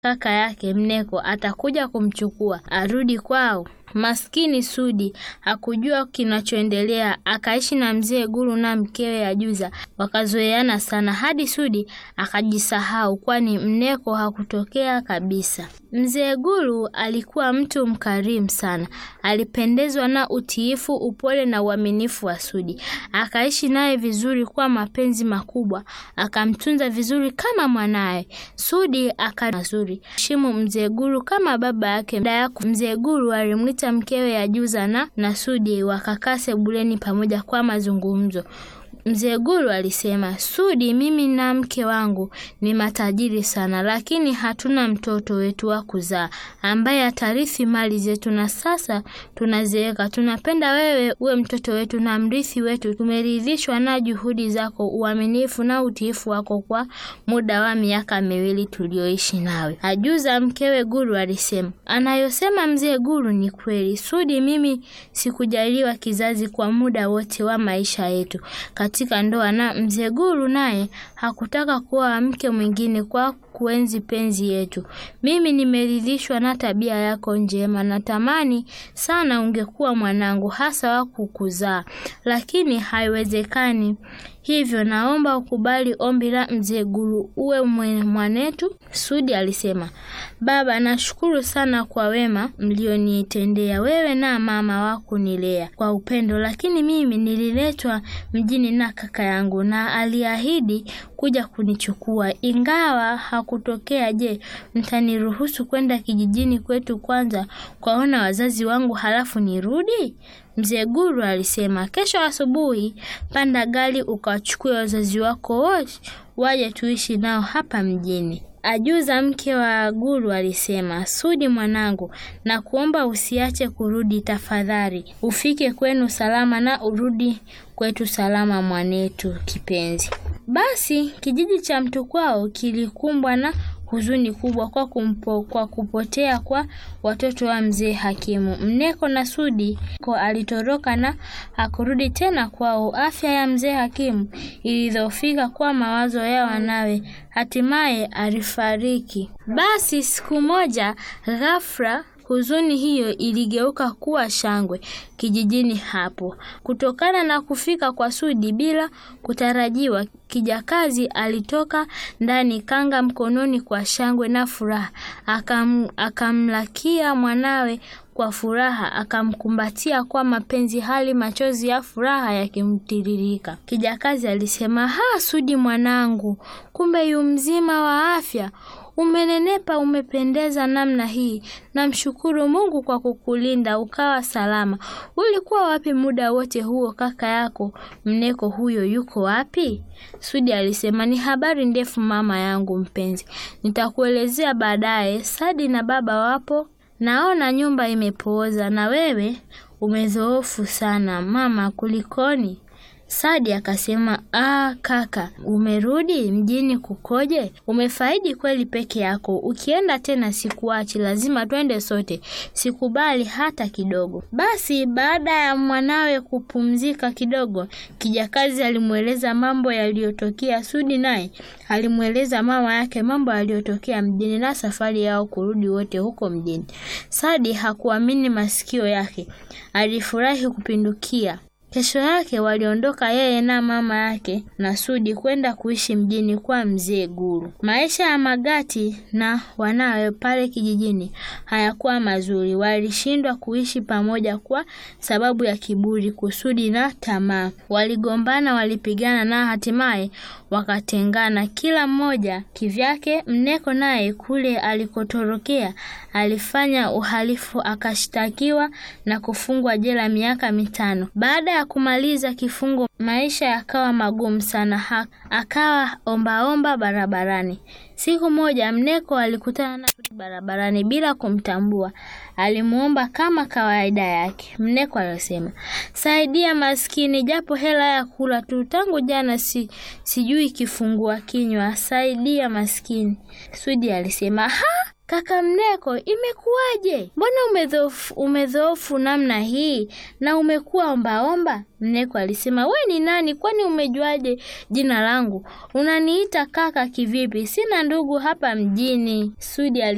kaka yake Mneko atakuja kumchukua arudi kwao. Maskini Sudi hakujua kinachoendelea, akaishi na mzee Guru na mkewe Ajuza, wakazoeana sana hadi Sudi akajisahau, kwani Mneko hakutokea kabisa. Mzee Guru alikuwa mtu mkarimu sana, alipendezwa na utiifu, upole na uaminifu wa Sudi, akaishi naye vizuri kwa mapenzi makubwa, akamtunza vizuri kama mwanaye. Sudi aka mazuri shimu mzee Guru kama baba yake. Dada yako mzee Guru alimwita mkewe Ajuza na na Sudi wakakaa sebuleni pamoja kwa mazungumzo. Mzee Guru alisema, Sudi, mimi na mke wangu ni matajiri sana, lakini hatuna mtoto wetu wa kuzaa ambaye atarithi mali zetu, na sasa tunazeeka. Tunapenda wewe uwe mtoto wetu na mrithi wetu. Tumeridhishwa na juhudi zako, uaminifu na utiifu wako kwa muda wa miaka miwili tulioishi nawe. Ajuza mkewe Guru alisema, anayosema mzee Guru ni kweli. Sudi, mimi sikujaliwa kizazi kwa muda wote wa maisha yetu katika ndoa na mzee Guru naye hakutaka kuwa mke mwingine kwa kuenzi penzi yetu. Mimi nimeridhishwa na tabia yako njema, natamani sana ungekuwa mwanangu, hasa wa kukuzaa, lakini haiwezekani. Hivyo naomba ukubali ombi la mzee Guru, uwe mwanetu. Sudi alisema, baba, nashukuru sana kwa wema mlionitendea wewe na mama wa kunilea kwa upendo, lakini mimi nililetwa mjini na kaka yangu na aliahidi kuja kunichukua ingawa hakutokea. Je, mtaniruhusu kwenda kijijini kwetu kwanza kwaona wazazi wangu halafu nirudi? Mzee Guru alisema, kesho asubuhi panda gari ukawachukue wazazi wako wote waje tuishi nao hapa mjini. Ajuza mke wa Guru alisema, Sudi mwanangu, na kuomba usiache kurudi tafadhali, ufike kwenu salama na urudi kwetu salama, mwanetu kipenzi. Basi kijiji cha Mtukwao kilikumbwa na huzuni kubwa kwa kumpo, kwa kupotea kwa watoto wa mzee Hakimu. Mneko na Sudi ko alitoroka na hakurudi tena kwao. Afya ya mzee Hakimu ilidhoofika kwa mawazo ya wanawe, hatimaye alifariki. Basi siku moja ghafla huzuni hiyo iligeuka kuwa shangwe kijijini hapo, kutokana na kufika kwa Sudi bila kutarajiwa. Kijakazi alitoka ndani, kanga mkononi, kwa shangwe na furaha, akam, akamlakia mwanawe kwa furaha, akamkumbatia kwa mapenzi, hali machozi ya furaha yakimtiririka. Kijakazi alisema, ha, Sudi mwanangu, kumbe yu mzima wa afya Umenenepa, umependeza namna hii. Namshukuru Mungu kwa kukulinda ukawa salama. Ulikuwa wapi muda wote huo? Kaka yako Mneko huyo yuko wapi? Sudi alisema, ni habari ndefu mama yangu mpenzi, nitakuelezea baadaye. Sadi na baba wapo, naona nyumba imepooza na wewe umedhoofu sana mama, kulikoni? Sadi akasema, ah, kaka, umerudi mjini kukoje? Umefaidi kweli peke yako? Ukienda tena sikuachi, lazima twende sote, sikubali hata kidogo. Basi baada ya mwanawe kupumzika kidogo, kijakazi alimweleza mambo yaliyotokea. Sudi naye alimweleza mama yake mambo yaliyotokea mjini na safari yao kurudi wote huko mjini. Sadi hakuamini masikio yake, alifurahi kupindukia. Kesho yake waliondoka yeye na mama yake na Sudi kwenda kuishi mjini kwa mzee Guru. Maisha ya Magati na wanawe pale kijijini hayakuwa mazuri. Walishindwa kuishi pamoja kwa sababu ya kiburi, kusudi na tamaa. Waligombana, walipigana na hatimaye wakatengana, kila mmoja kivyake. Mneko naye kule alikotorokea alifanya uhalifu, akashtakiwa na kufungwa jela miaka mitano. Baada ya kumaliza kifungo, maisha yakawa magumu sana, ha akawa ombaomba barabarani. Siku moja Mneko alikutana na Sudi barabarani bila kumtambua. Alimuomba kama kawaida yake. Mneko alisema, saidia maskini, japo hela ya kula tu, tangu jana si, sijui kifungua kinywa, saidia maskini. Sudi alisema, ha Kaka Mneko, imekuwaje? Mbona umedhoofu umedhoofu namna hii na umekuwa ombaomba? Mneko alisema, we ni nani? Kwani umejuaje jina langu? Unaniita kaka kivipi? Sina ndugu hapa mjini. Sudi